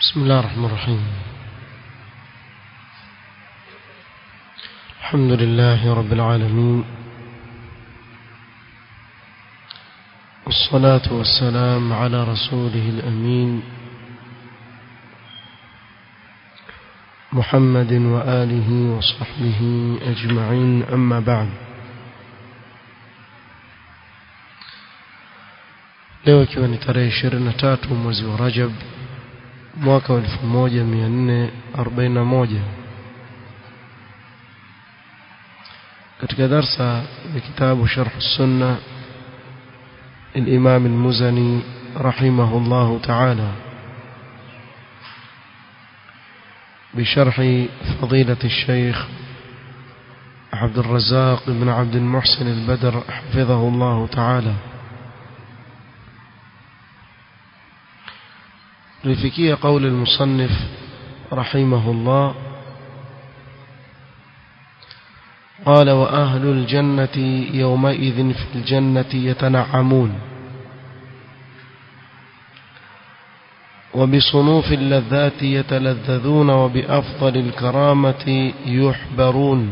بسم الله الرحمن الرحيم الحمد لله رب العالمين والصلاة والسلام على رسوله الأمين محمد وآله وصحبه أجمعين أما بعد leo ikiwa ni tarehe 23 mwezi wa Rajab mwaka wa 1441 katika darsa ya kitabu Sharh Sunna الإمام المزني رحمه الله تعالى بشرح فضيلة الشيخ عبد الرزاق بن عبد المحسن البدر حفظه الله تعالى لفكية قول المصنف رحمه الله قال وأهل الجنة يومئذ في الجنة يتنعمون وبصنوف اللذات يتلذذون وبأفضل الكرامة يحبرون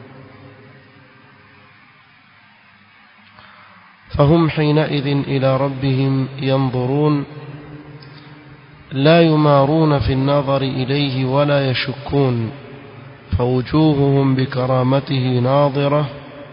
فهم حينئذ إلى ربهم ينظرون لا يمارون في النظر إليه ولا يشكون فوجوههم بكرامته ناظرة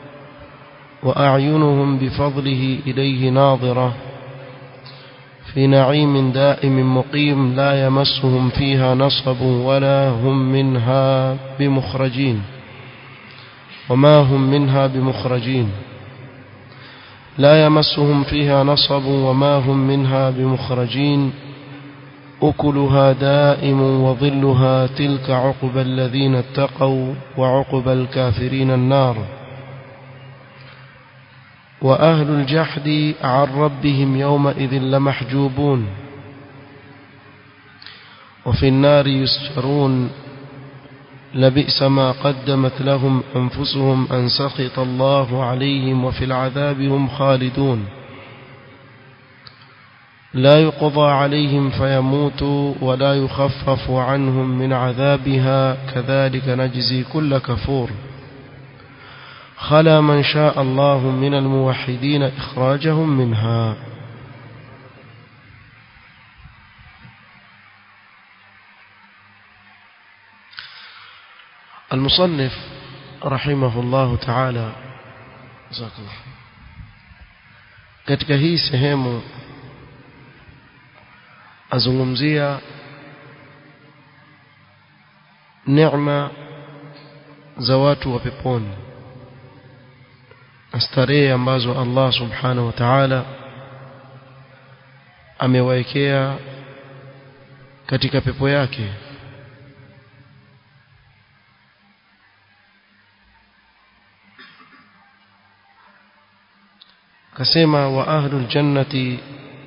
وأعينهم بفضله إليه ناظرة في نعيم دائم مقيم لا يمسهم فيها نصب ولا هم منها بمخرجين وما هم منها بمخرجين لا يمسهم فيها نصب وما هم منها بمخرجين أكلها دائم وظلها تلك عقب الذين اتقوا وعقب الكافرين النار وأهل الجحد عن ربهم يومئذ لمحجوبون وفي النار يسجرون لبئس ما قدمت لهم أنفسهم أن سخط الله عليهم وفي العذاب هم خالدون لا يقضى عليهم فيموتوا ولا يخفف عنهم من عذابها كذلك نجزي كل كفور خلا من شاء الله من الموحدين إخراجهم منها المصنف رحمه الله تعالى جزاك الله katika hii sehemu azungumzia neema za watu wa peponi na starehe ambazo Allah subhanahu wa ta'ala amewaekea katika pepo yake kasema wa ahlul jannati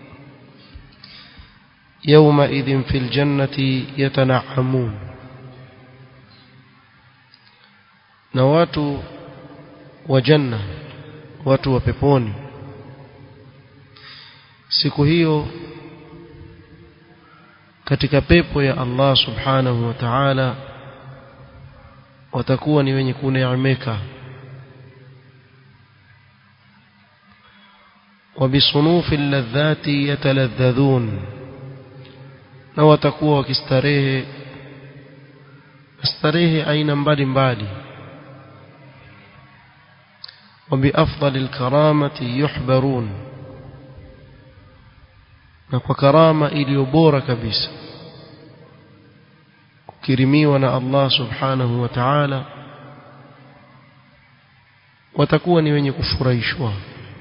يومئذ في الجنة يتنعمون na watu wa janna watu wa peponi siku hiyo katika pepo ya Allah subhanahu wa ta'ala watakuwa ni wenye kuneemeka وبصنوف اللذات يتلذذون na watakuwa wakistarehe starehe aina mbalimbali وبأفضل الكرامة يحبرون na kwa karama iliyo bora kabisa kukirimiwa na Allah subhanahu wa ta'ala watakuwa ni wenye kufurahishwa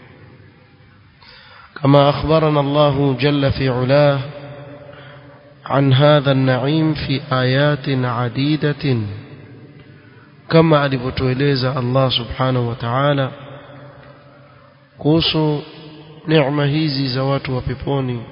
kama akhbarana Allah jalla fi ulah عن هذا النعيم في آيات عديدة كما alivyotueleza Allah subhanahu wa ta'ala kuhusu neema hizi za watu wa peponi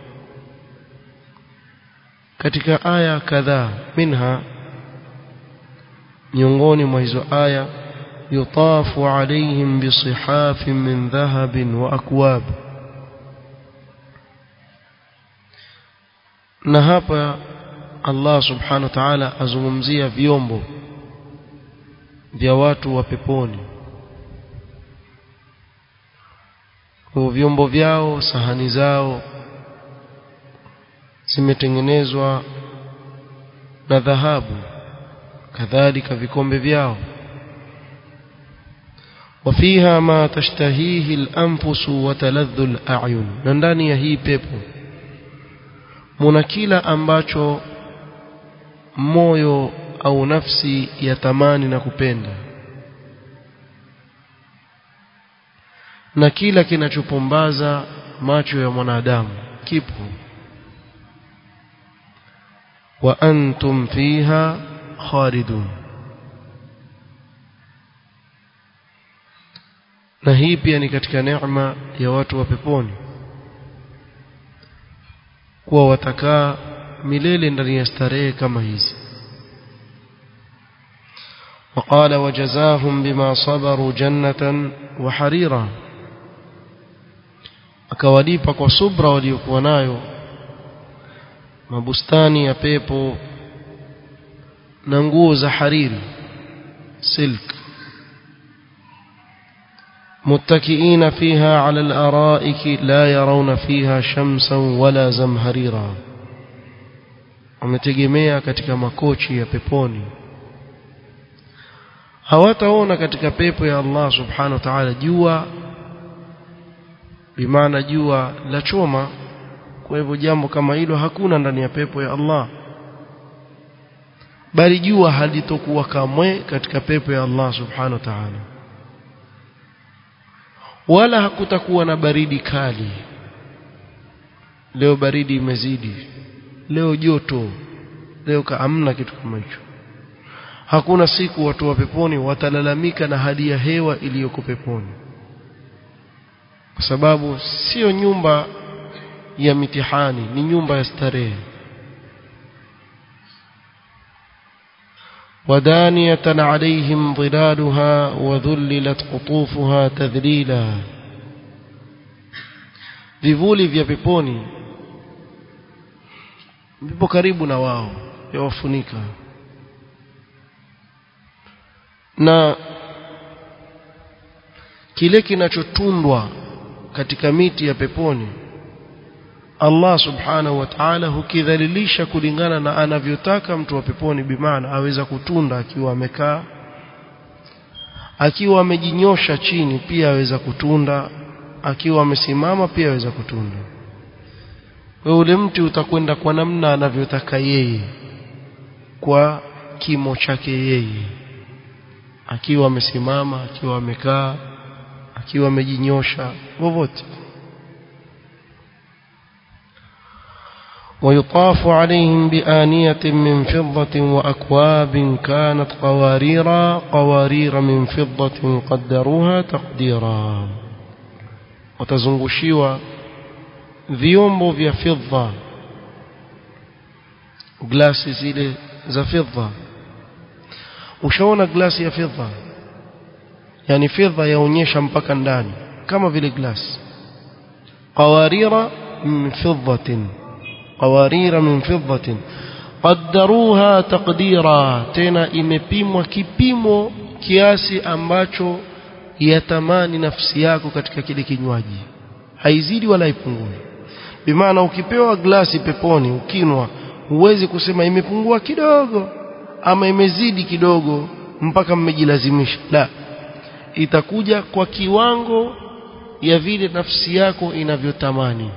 katika aya kadhaa minha miongoni mwa hizo aya yutafu alaihim bisihafin min dhahabin wa akwab na hapa Allah subhanahu wa ta'ala azungumzia vyombo vya watu wa peponi kwa vyombo vyao sahani zao zimetengenezwa na dhahabu kadhalika vikombe vyao وفيها ما تشتهيه الأنفس وتلذ الأعين na ndani ya hii pepo muna kila ambacho moyo au nafsi yatamani na kupenda na kila kinachopombaza macho ya mwanadamu kipo wa antum fiha khalidun na hii pia ni katika neema ya watu wa peponi kuwa watakaa milele ndani ya starehe kama hizi وقال وجزاهم بما صبروا جنة وحريرا akawalipa kwa subra waliokuwa nayo mabustani ya pepo na nguo za hariri silk متكئين فيها على الأرائك لا يرون فيها شمسا ولا زمهريرا wametegemea katika makochi ya peponi hawataona katika pepo ya Allah subhanahu wa ta'ala jua bimaana jua la choma kwa hivyo jambo kama hilo hakuna ndani ya pepo ya Allah bali jua halitokuwa kamwe katika pepo ya Allah subhanahu wa ta'ala wala hakutakuwa na baridi kali leo baridi imezidi leo joto leo hamna kitu kama hicho hakuna siku watu wa peponi watalalamika na hali ya hewa iliyoko peponi kwa sababu sio nyumba ya mitihani ni nyumba ya starehe ودانية عليهم ظلالها وذللت قطوفها تذليلا vivuli vya peponi vipo karibu na wao yawafunika na kile kinachotundwa katika miti ya peponi Allah subhanahu wa ta'ala hukidhalilisha kulingana na anavyotaka mtu wa peponi bimaana aweza kutunda akiwa amekaa akiwa amejinyosha chini pia aweza kutunda akiwa amesimama pia aweza kutunda wewe ule mti utakwenda kwa namna anavyotaka yeye kwa kimo chake yeye akiwa amesimama akiwa amekaa akiwa amejinyosha vovote ويطاف عليهم بآنية من فضة وأكواب كانت قواريرا قوارير من فضة قدروها تقديرا وتزنغشيوا vyombo vya fedha glasi zile za fedha ushaona glasi ya fedha yani fedha yaonyesha mpaka ndani kama vile glasi qawarira min fiddatin qawarira min fiddatin qaddaruha taqdira tena imepimwa kipimo kiasi ambacho yatamani nafsi yako katika kile kinywaji haizidi wala ipungui bimaana ukipewa glasi peponi ukinwa huwezi kusema imepungua kidogo ama imezidi kidogo mpaka mmejilazimisha la itakuja kwa kiwango ya vile nafsi yako inavyotamani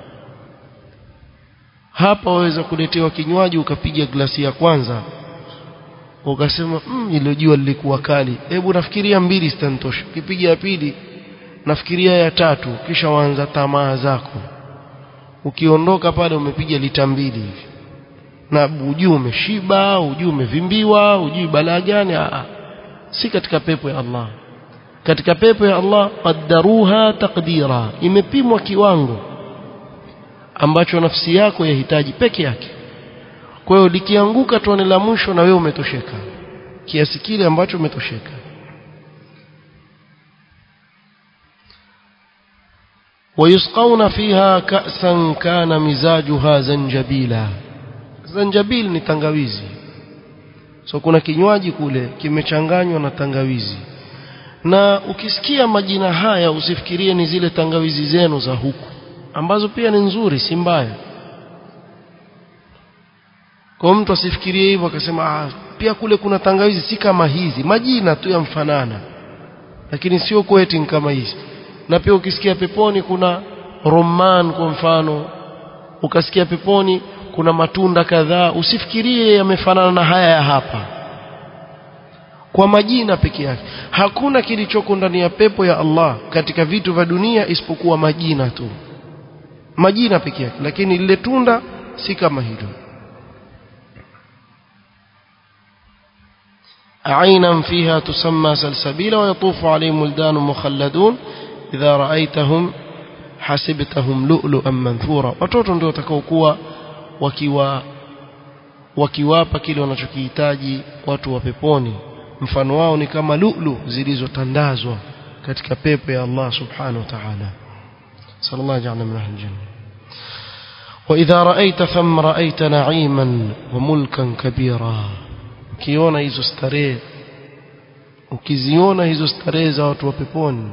hapa waweza kuletewa kinywaji ukapiga glasi ya kwanza ukasema mm, ile jua lilikuwa kali hebu nafikiria mbili zitantosha ukipiga ya pili nafikiria ya tatu kisha waanza tamaa zako ukiondoka pale umepiga lita mbili hivi na ujui umeshiba ujui umevimbiwa ujui balaa gani si katika pepo ya Allah katika pepo ya Allah qaddaruha taqdira imepimwa kiwango ambacho nafsi yako yahitaji peke yake kwa hiyo likianguka tone la mwisho na wewe umetosheka kiasi kile ambacho umetosheka ويسقون فيها كأسا كان مزاجها زنجبيلا zanjabil ni tangawizi so kuna kinywaji kule kimechanganywa na tangawizi na ukisikia majina haya usifikirie ni zile tangawizi zenu za huku ambazo pia ni nzuri si mbaya kwa mtu asifikirie hivyo akasema ah, pia kule kuna tangawizi si kama hizi majina tu yamfanana lakini sio kweti kama hizi na pia ukisikia peponi kuna roman kwa mfano ukasikia peponi kuna matunda kadhaa usifikirie yamefanana na haya ya hapa kwa majina peke yake hakuna kilichoko ndani ya pepo ya Allah katika vitu vya dunia isipokuwa majina tu majina peke yake lakini lile tunda si kama hilo عينا فيها تسمى سلسبيلا ويطوف عليهم ولدان مخلدون إذا رأيتهم حسبتهم لؤلؤا منثورا watoto ndio watakaokuwa wakiwa wakiwapa kile wanachokihitaji watu wa peponi mfano wao ni kama lulu zilizotandazwa katika pepo ya Allah subhanahu wa ta'ala sallallahu ja'alna min ahli janna وإذا رأيت ثم رأيت نعيما وملكا كبيرا ukiona hizo starehe ukiziona hizo starehe za watu wa peponi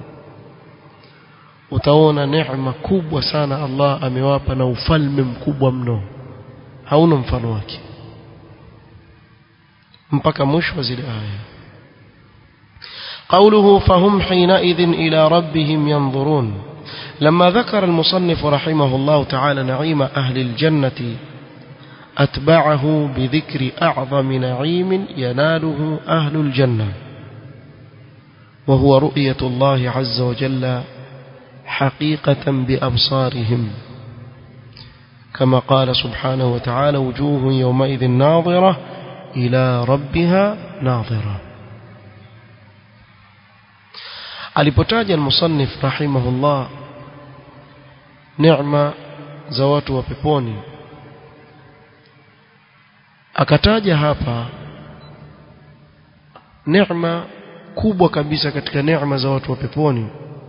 utaona neema kubwa sana Allah amewapa na ufalme mkubwa mno hauna mfano wake mpaka mwisho wa zile aya قوله فهم حينئذ إلى ربهم ينظرون لما ذكر المصنف رحمه الله تعالى نعيم أهل الجنة أتبعه بذكر أعظم نعيم يناله أهل الجنة وهو رؤية الله عز وجل حقيقة بأبصارهم كما قال سبحانه وتعالى وجوه يومئذ ناظرة إلى ربها ناظرة alipotaja المصنف رحمه الله نعمة za watu wa peponi akataja hapa neema kubwa kabisa katika neema za watu wa peponi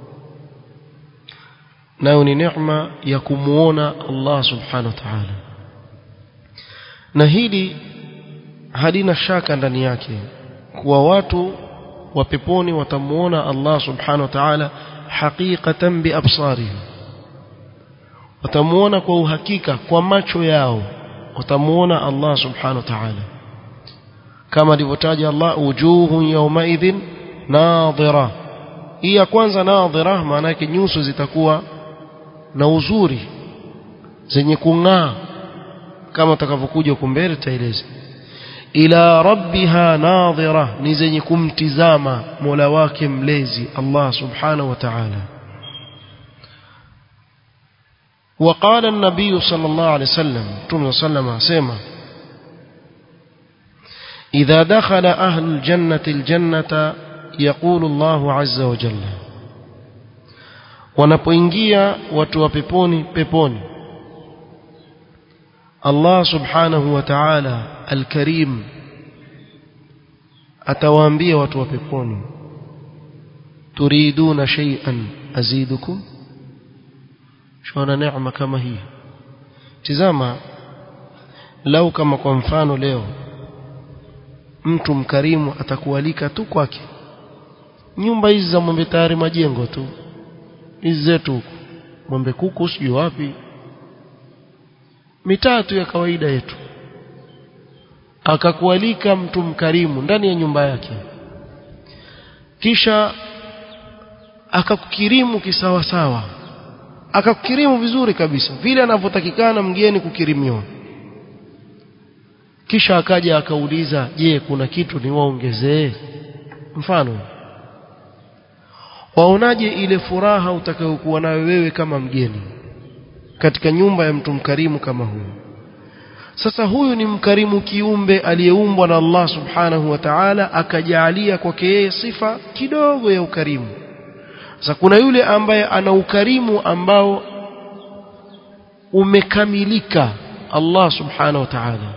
nayo ni neema ya kumuona Allah subhanahu wa ta'ala na hili halina shaka ndani yake kuwa watu wa peponi watamuona Allah subhanahu wa ta'ala haqiqatan bi absarihim watamuona kwa uhakika kwa macho yao watamuona Allah subhanahu wa ta'ala kama alivyotaja Allah wujuhun yawmaidhin nadhira hii ya kwanza nadhira maana yake nyuso zitakuwa na uzuri zenye kung'aa kama utakavyokuja huko mbele tutaeleza ila rabbiha nadhira ni zenye kumtizama Mola wake mlezi Allah subhanahu wa ta'ala وقال النبي صلى الله عليه وسلم تم صلى الله عليه وسلم إذا دخل أهل الجنة الجنة يقول الله عز وجل wanapoingia watu wa peponi peponi Allah subhanahu wa ta'ala al-karim atawaambia watu wa peponi turiduna shay'an azidukum shona neema kama hii tizama lau kama kwa mfano leo mtu mkarimu atakualika tu kwake nyumba hizi za mwembe tayari majengo tu hizi zetu huku mwembe kuku sijui wapi mitatu ya kawaida yetu akakualika mtu mkarimu ndani ya nyumba yake kisha akakukirimu kisawasawa akakukirimu vizuri kabisa vile anavyotakikana mgeni kukirimiwa kisha akaja akauliza je kuna kitu niwaongezee mfano waonaje ile furaha utakayokuwa nayo wewe kama mgeni katika nyumba ya mtu mkarimu kama huyu sasa huyu ni mkarimu kiumbe aliyeumbwa na Allah subhanahu wa ta'ala akajaalia kwake yeye sifa kidogo ya ukarimu sasa kuna yule ambaye ana ukarimu ambao umekamilika Allah subhanahu wa ta'ala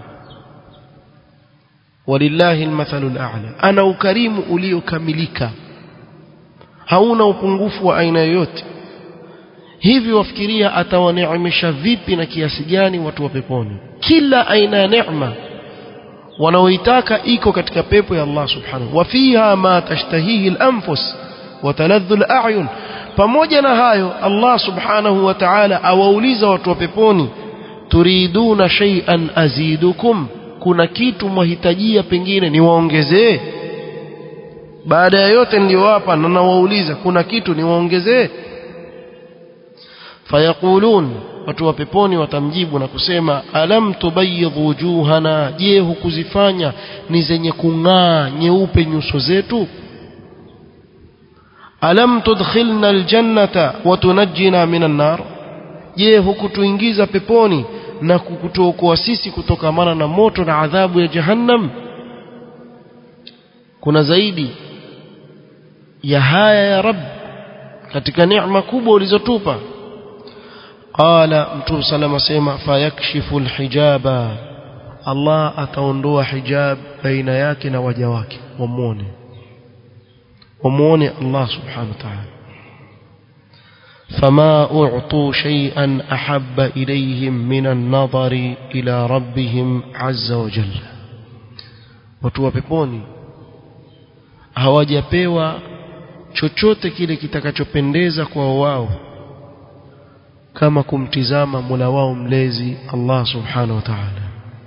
walillahi almathalu al'a ana ukarimu uliokamilika hauna upungufu wa aina yoyote hivi wafikiria atawaneemesha vipi na kiasi gani watu wa peponi kila aina ya neema wanaoitaka iko katika pepo ya Allah subhanahu wa fiha ma tashtahihi al-anfus wa taladhdhu al-a'yun pamoja na hayo Allah subhanahu wa ta'ala awauliza watu wa peponi turiduna shay'an azidukum kuna kitu mwahitajia pengine niwaongezee baada ya yote niliyowapa na nawauliza kuna kitu niwaongezee fayaqulun watu wa peponi watamjibu na kusema alam tubayyidh wujuhana je hukuzifanya ni zenye kung'aa nyeupe nyuso zetu alam tudkhilna aljannata wa tunajjina minan nar je hukutuingiza peponi na kukutuokoa sisi kutokamana na moto na adhabu ya jahannam kuna zaidi ya haya ya rab katika neema kubwa ulizotupa qala mtume salama sema fayakshifu alhijaba Allah ataondoa hijab baina yake na waja wake wamuone wamuone Allah subhanahu wa ta'ala فما أعطوا شيئا أحب إليهم من النظر إلى ربهم عز وجل watu wa peponi hawajapewa chochote kile kitakachopendeza kwa wao kama kumtizama Mola wao mlezi Allah subhanahu wa ta'ala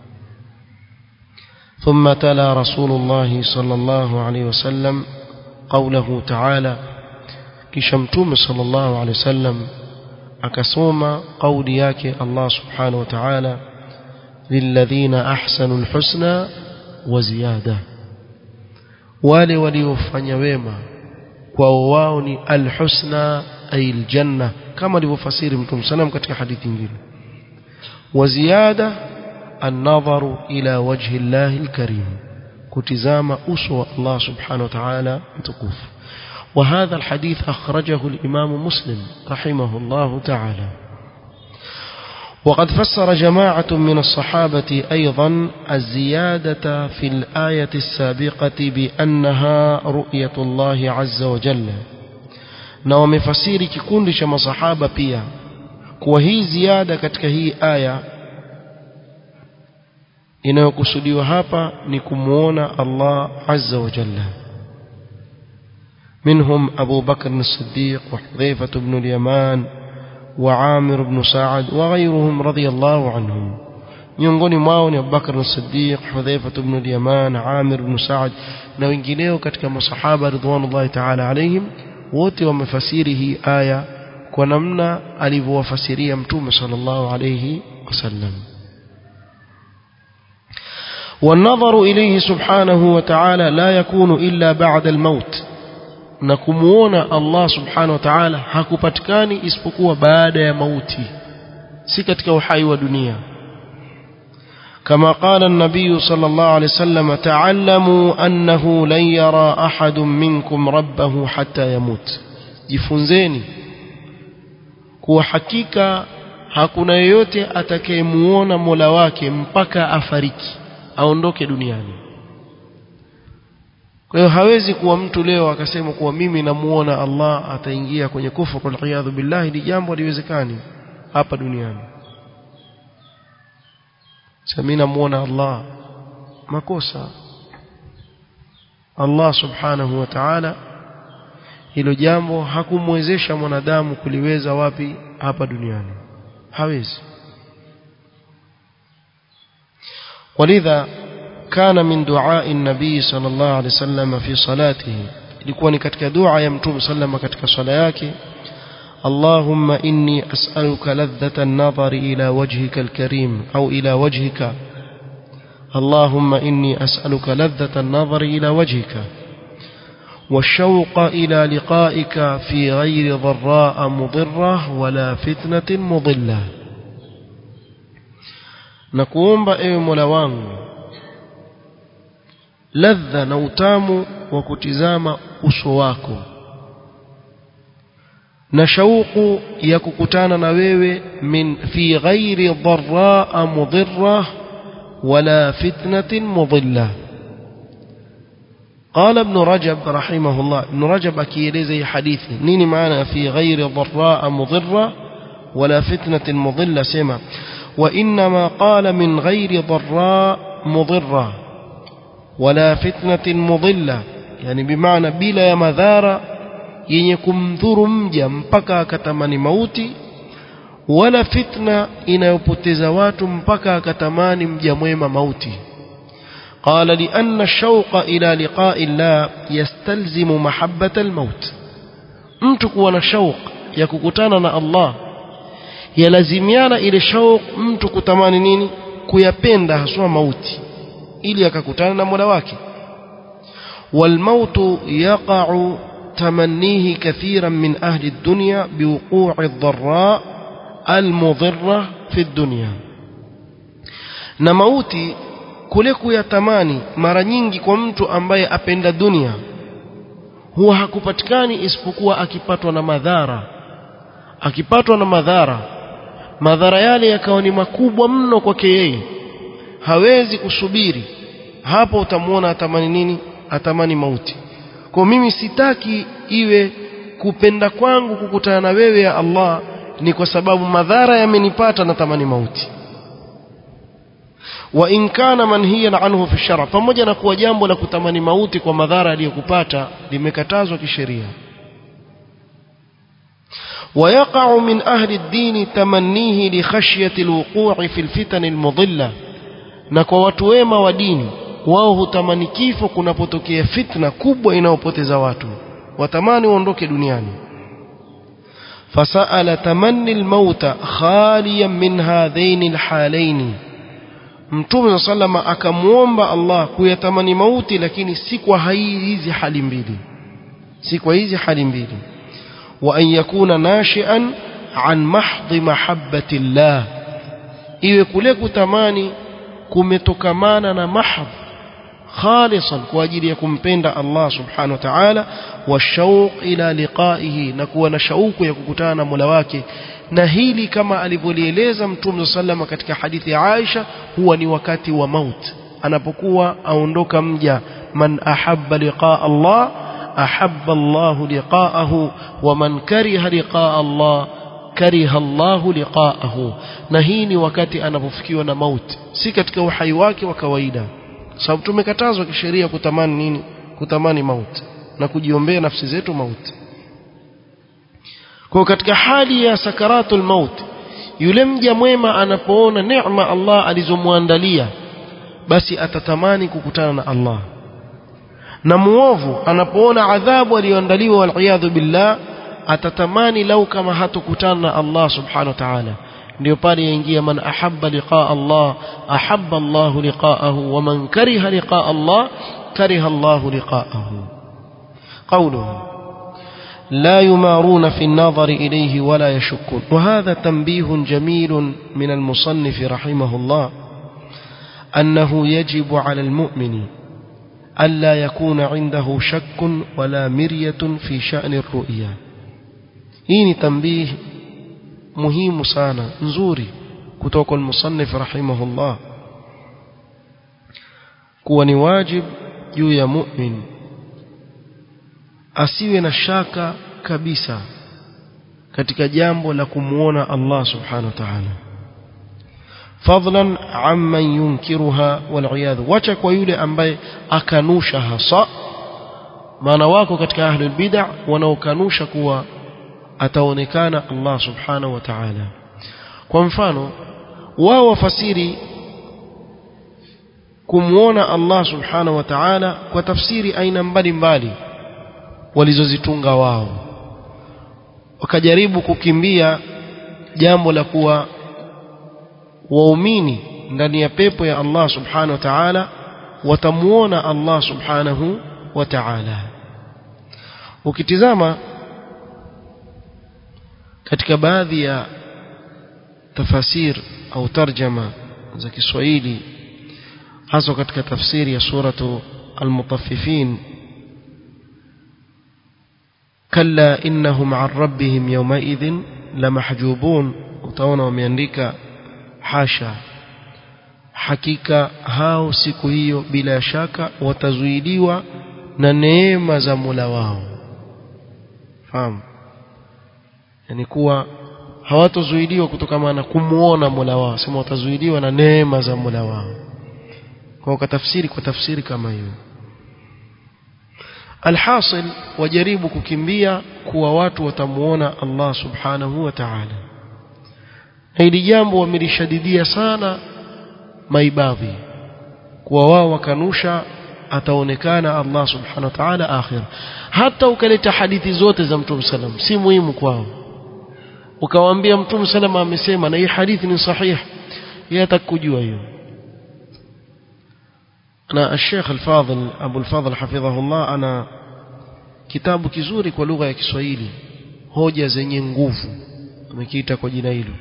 ثم تلا رسول الله صلى الله عليه وسلم قوله تعالى kisha mtume sallallahu alaihi wasallam akasoma kauli yake Allah subhanahu wa ta'ala lilladhina ahsanul husna wa ziyada wale waliofanya wema kwao wao ni alhusna ay aljanna kama alivyofasiri mtume sallam katika hadithi nyingine wa ziyada النظر إلى وجه الله الكريم كتزام أسوى الله سبحانه وتعالى متكوف وهذا الحديث أخرجه الإمام مسلم رحمه الله تعالى وقد فسر جماعة من الصحابة أيضا الزيادة في الآية السابقة بأنها رؤية الله عز وجل نوم فسير ككون شما صحابة بيا وهي زيادة كتك هي آية inayokusudiwa hapa ni kumuona Allah azza wa jalla منهم أبو بكر الصديق وحذيفة بن اليمان وعامر بن سعد وغيرهم رضي الله عنهم miongoni mwao ni Abubakar as-Siddiq, Hudhaifa ibn al-Yaman, Amir ibn Sa'd na wengineo katika masahaba ridwanullahi ta'ala alaihim wote wamefasiri hii aya kwa namna alivyowafasiria Mtume sallallahu alayhi wasallam. والنظر إليه سبحانه وتعالى لا يكون إلا بعد الموت na kumuona Allah subhanahu wa ta'ala hakupatikani isipokuwa baada ya mauti si katika uhai wa dunia كما قال النبي صلى الله عليه وسلم تعلموا أنه لن يرى أحد منكم ربه حتى يموت jifunzeni kuwa hakika hakuna yeyote atakayemuona Mola wake mpaka afariki aondoke duniani kwa hiyo hawezi kuwa mtu leo akasema kuwa mimi namuona Allah ataingia kwenye kufuru waliyadhu billahi ni jambo haliwezekani hapa duniani sasa namuona Allah makosa Allah subhanahu wa ta'ala hilo jambo hakumwezesha mwanadamu kuliweza wapi hapa duniani hawezi ولذا كان من دعاء النبي صلى الله عليه وسلم في صلاته ilikuwa ni katika dua ya mtume sallama katika swala yake اللهم إني أسألك لذة النظر إلى وجهك الكريم أو إلى وجهك اللهم إني أسألك لذة النظر إلى وجهك والشوق إلى لقائك في غير ضراء مضرة ولا فتنة مضلة نكوomba ewe Mola wangu ladha na utamu wa kutizama uso wako na shauku ya kukutana na wewe min fi ghairi dharra mudhirra wala fitnatin mudilla قال ابن رجب رحمه الله ابن رجب akieleza hii hadithi nini maana fi ghairi dharra mudhirra ولا فتنة مضلة سما وإنما قال من غير ضراء مضرة ولا فتنة مضلة يعني بمعنى بلا مذارة yenye kumdhuru mja mpaka akatamani mauti wala fitna inayopoteza watu mpaka akatamani mja mwema mauti قال لأن الشوق إلى لقاء الله يستلزم محبة الموت mtu kuwa na shauq ya kukutana na Allah yalazimiana ile shauq mtu kutamani nini kuyapenda haswa mauti ili akakutana na Mola wake والموت يقع تمنيه كثيرا من أهل الدنيا بوقوع الضراء المضرة في الدنيا na mauti kule kuyatamani mara nyingi kwa mtu ambaye apenda dunia huwa hakupatikani isipokuwa akipatwa na madhara akipatwa na madhara madhara yale yakawa ni makubwa mno kwake yeye hawezi kusubiri hapo utamwona atamani nini atamani mauti kwa mimi sitaki iwe kupenda kwangu kukutana na wewe ya Allah ni kwa sababu madhara yamenipata natamani mauti wa in kana manhiyan anhu fi shara pamoja na kuwa jambo la kutamani mauti kwa madhara aliyokupata limekatazwa kisheria ويقع من أهل الدين تمنيه لخشية الوقوع في الفتن المضلة نكو وتويما وديني wao hutamani kifo kunapotokea fitna kubwa inayopoteza watu watamani waondoke duniani fasaala tamanni almauta khaliyan min hadhaini alhalaini mtume sallama akamwomba Allah kuyatamani mauti lakini si kwa hizi hali mbili si kwa hizi hali mbili wa an yakuna nashian an mahdhi mahabbati llah iwe kule kutamani kumetokamana na mahdh خالصا كواجili ya kumpenda Allah subhanahu wa ta'ala washauq ila liqaihi na kuwa na shauku ya kukutana na Mola wake na hili kama alivyolieleza Mtume sallama katika hadithi ya Aisha huwa ni wakati wa maut anapokuwa aondoka mja man ahabba liqaa Allah ahabba Allah liqaahu wa man kariha liqaa Allah kariha Allah liqaahu na hii ni wakati anapofikiwa na maut si katika uhai wake wa kawaida sababu tumekatazwa kisheria kutamani nini kutamani mauti na kujiombea nafsi zetu mauti kwa katika hali ya sakaratul maut yule mja mwema anapoona neema Allah alizomwandalia basi atatamani kukutana na Allah na muovu anapoona adhabu aliyoandaliwa waliyadhu billah atatamani lau kama hatokutana na Allah subhanahu wa ta'ala ndio pale yaingia man ahabba liqaa Allah ahabba Allah liqaahu wa man kariha liqaa Allah kariha Allah liqaahu قوله لا يمارون في النظر إليه ولا يشكون وهذا تنبيه جميل من المصنف رحمه الله أنه يجب على المؤمن ألا يكون عنده شك ولا مرية في شأن الرؤيا هي تنبيه muhimu sana nzuri kutoka kwa musannif rahimahullah kuwa ni wajib juu ya mu'min asiwe na shaka kabisa katika jambo la kumuona Allah subhanahu wa ta'ala fadlan amman yunkiruha wal wacha kwa yule ambaye akanusha hasa maana wako katika ahlul bid'ah wanaokanusha kuwa ataonekana Allah subhanahu wa ta'ala kwa mfano wao wafasiri kumwona Allah subhanahu wa ta'ala kwa tafsiri aina mbalimbali walizozitunga wao wakajaribu kukimbia jambo la kuwa waumini ndani ya pepo ya Allah subhanahu wa ta'ala watamuona Allah subhanahu wa ta'ala ukitizama katika baadhi ya tafasir au tarjama za Kiswahili hasa katika tafsiri ya suratu al-mutaffifin kalla innahum an rabbihim yawmaidhin lamahjubun utaona wameandika hasha hakika hao siku hiyo bila shaka watazuiliwa na neema za Mola wao fahamu yani kuwa hawatozuiliwa kutokana na kumuona Mola wao sema watazuiliwa na neema za Mola wao kwa ukatafsiri kwa tafsiri kama hiyo alhasil wajaribu kukimbia kuwa watu watamuona Allah subhanahu wa ta'ala hili jambo wamelishadidia sana maibadhi kuwa wao wakanusha ataonekana Allah subhanahu wa ta'ala akhir hata ukaleta hadithi zote za Mtume sallam si muhimu kwao ukawaambia Mtume sallam amesema na hii hadithi ni sahihi yeye atakujua hiyo na الشيخ الفاضل أبو الفاضل حفظه الله أنا kitabu kizuri kwa lugha ya Kiswahili hoja zenye nguvu amekiita kwa jina hilo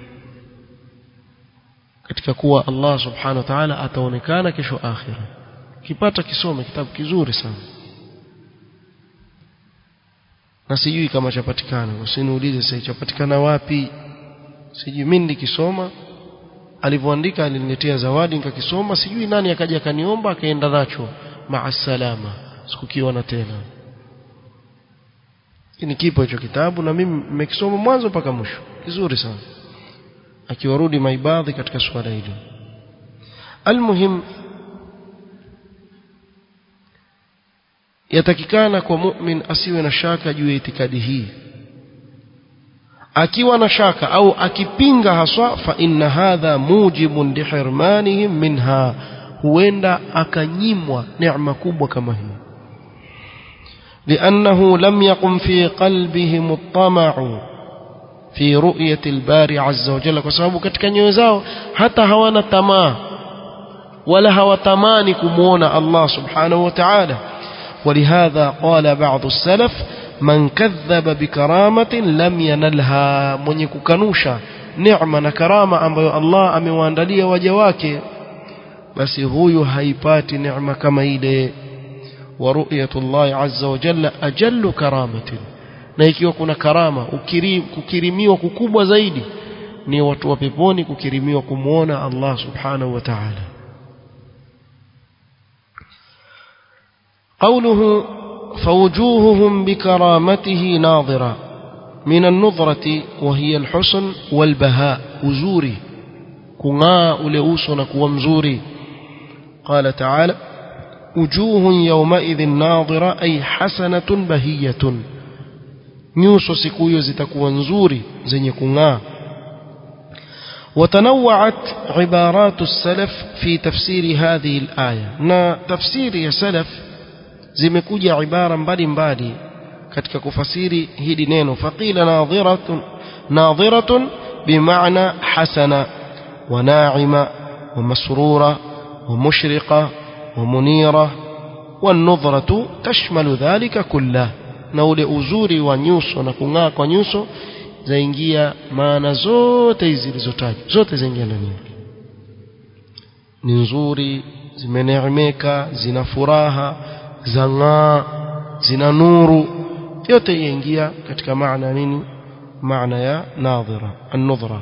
katika kuwa Allah subhanahu wa ta'ala ataonekana kesho akhira kipata kisome kitabu kizuri sana na sijui kama chapatikana usiniulize sasa chapatikana wapi sijui mimi nikisoma alivyoandika aliniletea zawadi nikakisoma sijui nani akaja akaniomba akaenda nacho maa salama sikukiona tena ni kipo hicho kitabu na mimi nimekisoma mwanzo mpaka mwisho kizuri sana akiwarudi maibadhi katika swala hili almuhim yatakikana kwa mu'min asiwe na shaka juu ya itikadi hii akiwa na shaka au akipinga haswa fa inna hadha mujibun lihirmanihim minha huenda akanyimwa neema kubwa kama hii لأنه لم يقم في قلبهم الطمع في رؤية الباري عز وجل وسبب katika nyoyo zao hata hawana tamaa wala hawatamani kumuona Allah subhanahu wa ta'ala ولهذا قال بعض السلف من كذب بكرامة لم ينلها mwenye kukanusha neema na karama ambayo Allah amewaandalia waja wake basi huyu haipati neema kama ile ورؤية الله عز وجل أجل كرامة na ikiwa kuna karama ukirim, kukirimiwa kukubwa zaidi ni watu wa peponi kukirimiwa kumwona Allah subhanahu wa ta'ala قوله فوجوههم بكرامته ناظرة من النظرة وهي الحسن والبهاء وزوري كناء لأوسنا كومزوري قال تعالى وجوه يومئذ ناظرة أي حسنة بهية nyuso siku hiyo zitakuwa nzuri zenye kung'aa وتنوعت عبارات السلف في تفسير هذه الآية na tafsiri ya salaf zimekuja ibara mbalimbali katika kufasiri hili neno faqila nadhiratun nadhiratun bimaana hasana wa na'ima wa masrura wa mushriqa ومنيرة والنظرة تشمل ذلك كله na ule uzuri wa nyuso na kung'aa kwa nyuso zaingia maana zote hizi zilizotajwa zote zaingia ndani yake ni nzuri zimeneemeka zina furaha zang'aa zina nuru yote yaingia katika maana nini maana ya nadhira an-nudhra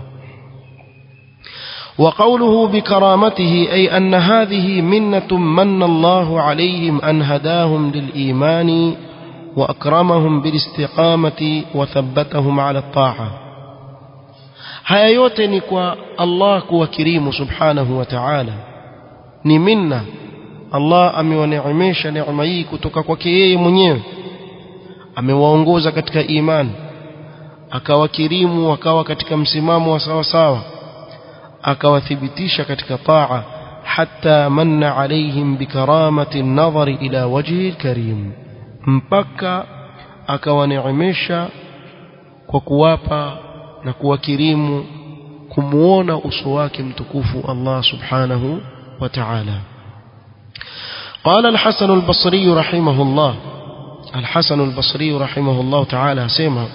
وقوله بكرامته أي أن هذه منة من الله عليهم أن هداهم للإيمان وأكرمهم بالاستقامة وثبتهم على الطاعة haya yote ni kwa Allah kuwa kirimu subhanahu wa ta'ala ni minna Allah amewaneemesha neema hii kutoka kwake yeye mwenyewe amewaongoza katika imani akawakirimu wakawa katika msimamo wa sawa sawa akawathibitisha katika taa hatta manna alaihim bikaramati an-nadhari ila wajhi al-karim mpaka akawaneemesha kwa kuwapa na kuwakirimu kumuona uso wake mtukufu Allah subhanahu wa ta'ala قال الحسن البصري رحمه الله الحسن البصري رحمه الله تعالى سيما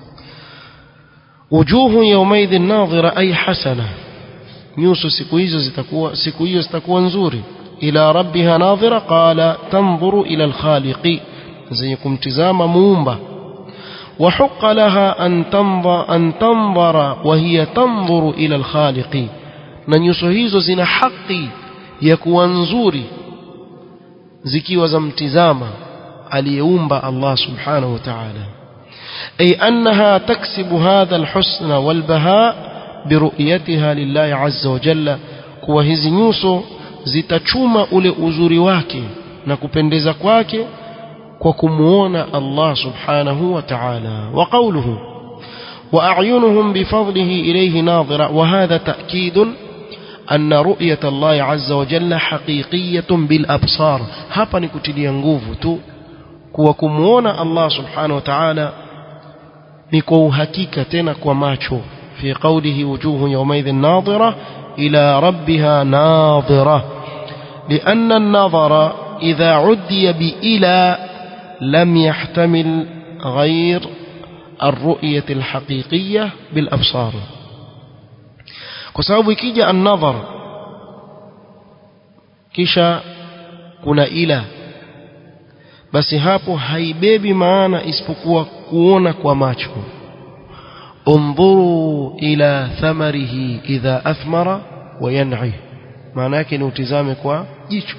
وجوه يومئذ ناظرة أي حسنة nyuso siku hizo zitakuwa siku hiyo zitakuwa nzuri ila rabbiha nadhira qala tanzuru ila alkhaliqi zenye kumtizama muumba وحق لها أن تنظر, أن تنظر وهي تنظر إلى الخالق na nyuso hizo zina haki ya kuwa nzuri zikiwa za mtizama aliyeumba Allah subhanahu wa ta'ala أي أنها تكسب هذا الحسن والبهاء برؤيتها لله عز وجل kuwa hizi nyuso zitachuma ule uzuri wake na kupendeza kwake kwa kumuona Allah subhanahu wa ta'ala wa qawluhu wa a'yunuhum bifadlihi ilayhi nadhira wa hadha ta'kid أن رؤية الله عز وجل حقيقية بالأبصار hapa ni kutilia nguvu tu kuwa kumuona Allah subhanahu wa ta'ala ni kwa uhakika tena kwa macho في قوله وجوه يومئذ ناظرة إلى ربها ناظرة لأن النظر إذا عدي بإلى لم يحتمل غير الرؤية الحقيقية بالأبصار كسبب كيجا النظر كيشا كنا إلى basi hapo haibebi maana isipokuwa kuona kwa macho انظروا إلى ثمره إذا أثمر وينعي maana yake ni utizame kwa jicho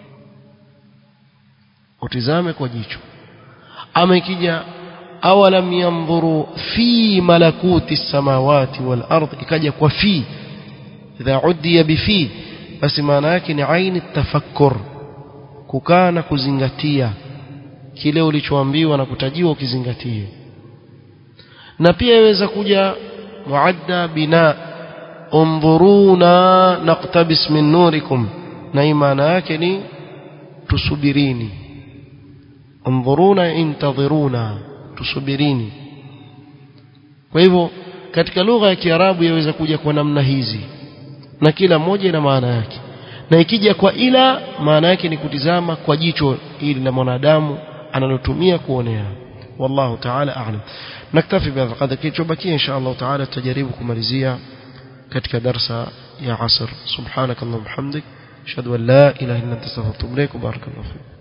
utizame kwa jicho ama ikija awalam yanzuru fi malakuti samawati wal ardh ikaja kwa fi idha udiya bi fi basi maana yake ni aini tafakkur kukaa na kuzingatia kile ulichoambiwa na kutajiwa ukizingatie na pia yaweza kuja muadda bina undhuruna naqtabis min nurikum na maana yake ni tusubirini undhuruna intadhiruna tusubirini kwa hivyo katika lugha ya Kiarabu yaweza kuja kwa namna hizi na kila moja ina maana yake na ikija kwa ila maana yake ni kutizama kwa jicho ili la mwanadamu analotumia kuonea والله تعالى أعلم نكتفي بهذا القدر كيتشوبكي إن شاء الله تعالى تجاربكم مرزية كتك درس يا عصر سبحانك اللهم وبحمدك أشهد أن لا إله إلا أنت استغفرك وبارك الله فيك